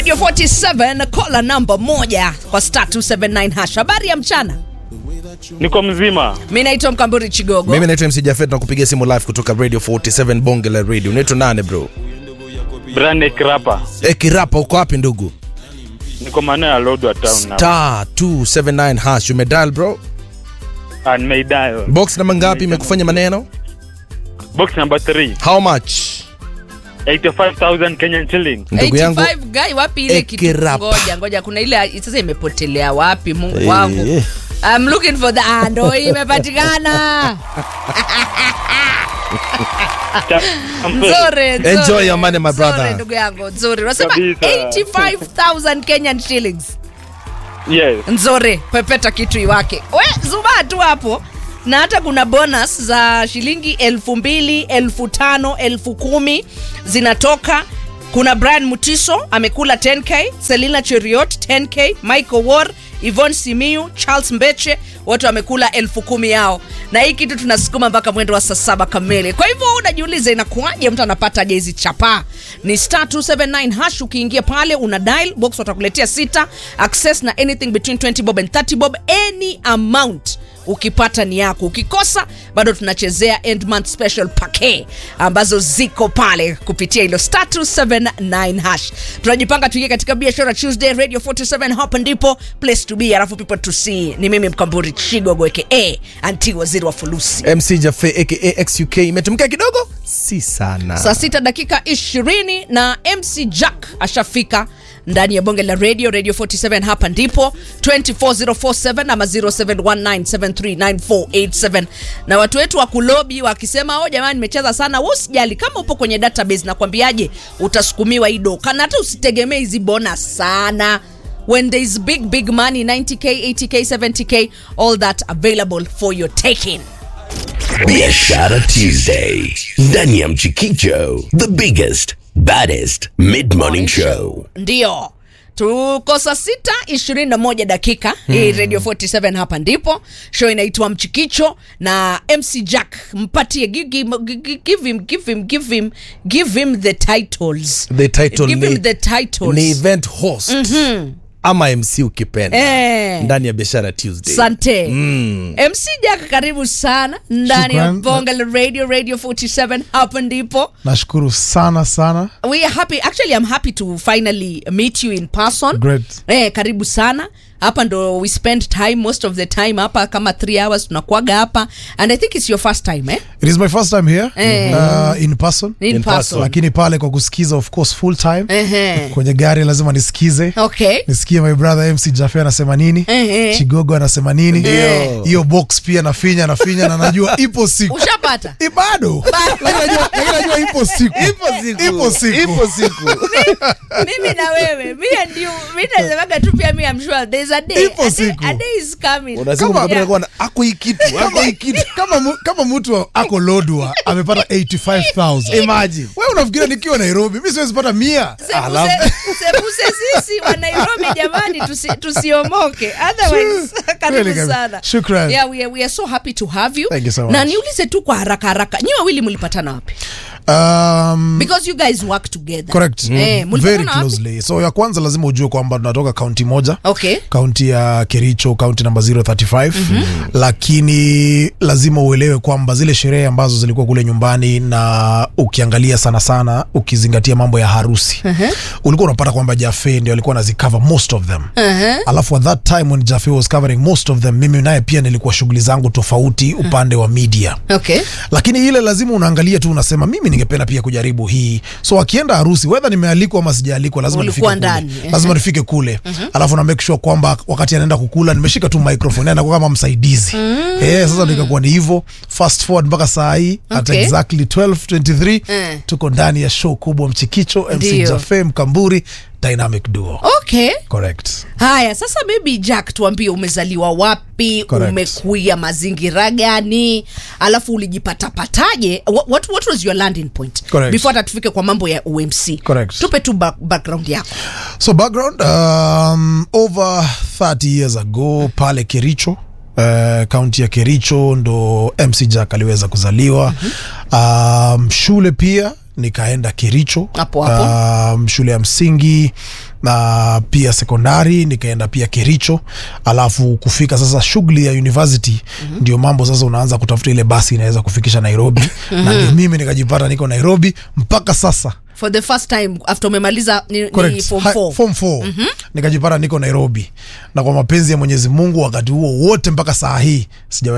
Radio 47 kola namba moja kwa star 279 hash. Habari ya mchana, Niko mzima. mi naitwa Mkamburi Chigogo. mimi naitwa MC Jafet na kupigia simu live kutoka radio 47 bonge la radio unaitwa nane bro Brand Krapa. e, kirapa uko wapi ndugu Niko maeneo ya Lodwar town now. star 279 hash umedial bro And Meidayo. box namba ngapi imekufanya maneno Box number 3. how much 85,000 Kenyan shilling. ndugu yangu 85 guy wapi ile kitu? Ekirapa. Ngoja ngoja, kuna ile sasa imepotelea wapi? Mungu Eh. wangu, I'm looking for the ah, ndo hii imepatikana. Cha- Nzuri, nzuri. Enjoy your money, my brother. Nzuri, ndugu yangu, nzuri. Unasema Kabisa. 85,000 Kenyan shillings. Yes. nzuri pepeta kitu iwake we zubaa tu hapo na hata kuna bonus za shilingi elfu mbili elfu tano elfu kumi zinatoka kuna brian mutiso amekula 10k selina cheriot 10k michael war ivon simiu charles mbeche wote wamekula elfu kumi yao na hii kitu tunasukuma mpaka mwendo wa saa saba kamili kwa hivyo unajiuliza inakuaje mtu anapata je hizi chapaa ni star 279 hash ukiingia pale una dial box watakuletea sita access na anything between 20 bob and 30 bob any amount ukipata ni yako ukikosa bado tunachezea end month special pake ambazo ziko pale kupitia hilo star 279 hash tunajipanga tuingie katika biashara tuesday radio 47 hapa ndipo place to be alafu people to see ni mimi mkamburi chigogo aka anti waziri wa fulusi MC Jafe aka XUK imetumkia kidogo si sana saa sita dakika 20 na mc jack ashafika ndani ya bonge la radio radio 47 hapa ndipo 24047 ama 0719739487 na watu wetu wa kulobi wakisema o jamani nimecheza sana we usijali kama upo kwenye database nakwambiaje utasukumiwa hii doka na hata usitegemee hizi bona sana when there is big big money 90k 80k 70k all that available for your taking Biashara Tuesday ndani ya Mchikicho, the biggest baddest mid morning show. ndio tuko saa sita ishirini na moja dakika hii radio 47 hapa ndipo show inaitwa mchikicho na mc jack mpatie gi- gi- gi- give him, give him, give him, give him the titles the title give ni, him the titles ni event host ama MC ukipenda Eh. ndani ya biashara Tuesday sante mc jack karibu sana ndani ya Shukran. bonga la radio radio 47 hapa ndipo nashukuru sana sana we are happy actually i'm happy to finally meet you in person Great. eh, karibu sana hapa ndo we spend time most of the time hapa kama three hours tunakuaga hapa and i think it's your first time eh? it is my first time here Eh. uh, in person in, In person, person. lakini pale kwa kusikiza of course full time Ehe. kwenye gari lazima nisikize okay nisikie my brother mc jafe anasema nini Ehe. chigogo anasema nini Ndio. hiyo box pia nafinya nafinya na najua ipo siku ushapata I bado Lakini najua- lakini najua ipo siku ipo siku siku mimi na wewe mi and you mi nasemaga tu pia mi am sure there's a day Ipo a day, siku. a day is coming unasema Kama- mkabila yeah. kuwa na ako hii kitu ako hii kitu kama mu- kama mtu ako lodwa amepata 85000 imagine we unafikiria nikiwa nairobi mi siwezi pata mia Sebuse, sebuse sisi wa Nairobi jamani tusi, tusiomoke otherwise Kweli karibu kabisa. sana Shukran. yeah, we, are, we are so happy to have you, Thank you so much. na niulize tu kwa haraka haraka nyi wawili mlipatana wapi um, because you guys work together correct eh, very mlipatana wapi closely so ya kwanza lazima ujue kwamba tunatoka kaunti moja okay kaunti ya kericho kaunti namba 035 lakini lazima uelewe kwamba zile sherehe ambazo zilikuwa kule nyumbani na ukiangalia sana sana ukizingatia mambo ya harusi ulikuwa unapata kwamba jafe ndio alikuwa anazicover most of them alafu at that time when jafe was covering most of them mimi naye pia nilikuwa shughuli zangu tofauti upande wa media okay lakini ile lazima unaangalia tu unasema mimi ningependa pia kujaribu hii so akienda harusi wedha nimealikwa ama sijaalikwa lazima nifike Ulikuwa kule ndani, ehe. lazima nifike kule alafu na make sure kwamba wakati anaenda kukula nimeshika tu microphone anakuwa kama msaidizi eh sasa ndio ikakuwa ni hivyo fast forward mpaka saa hii at Okay. exactly 1223 Eh. tuko ndani ya show kubwa mchikicho mc Ndio. jafe mkamburi dynamic duo okay correct haya sasa baby jack tuambie umezaliwa wapi Correct. umekuia mazingira gani alafu ulijipatapataje what, what, what was your landing point Correct. before hata tufike kwa mambo ya umc Correct. tupe tu ba- background yako So background, um, over 30 years ago pale Kericho uh, kaunti ya Kericho ndo MC Jack aliweza kuzaliwa um, shule pia nikaenda Kericho Hapo hapo. um, shule ya msingi na pia sekondari nikaenda pia kericho alafu kufika sasa shughuli ya university ndio mambo sasa unaanza kutafuta ile basi inaweza kufikisha nairobi na ndio mimi nikajipata niko nairobi mpaka sasa for the first time after umemaliza ni, ni Correct. form Hi- 4 form four. nikajipata niko nairobi na kwa mapenzi ya mwenyezi mungu wakati huo wote mpaka saa hii sijawahi